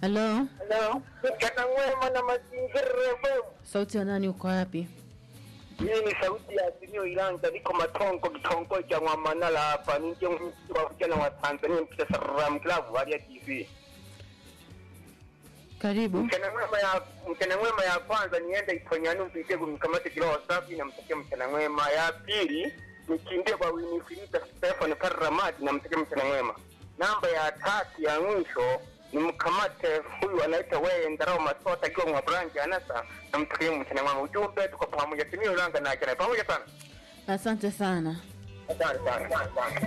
Halo, Hello. Mchana mwema na mazingira FM. sauti ya nani? Uko wapi? Hii ni sauti ya Azimio Ilanga, niko Matongo, kitongoji cha Mwamanala hapa. Ni kiongozi wa vijana wa Tanzania mpita Saram Club hali ya TV. Karibu. Mchana mwema ya mchana mwema ya kwanza niende Itonyani mpite kumkamata kiroho safi na mtakia mchana mwema. Ya pili nikimbie kwa Winifrida Stefan Paramati na mtakia mchana mwema. Namba ya tatu ya mwisho nimkamate huyu anaitwa wewe Ndarao Masota akiwa mwa branch anasa na mtakia mchana mwema. Ujumbe tuko pamoja, Azimio Ilanga na ajana pamoja sana. Asante sana. Asante sana.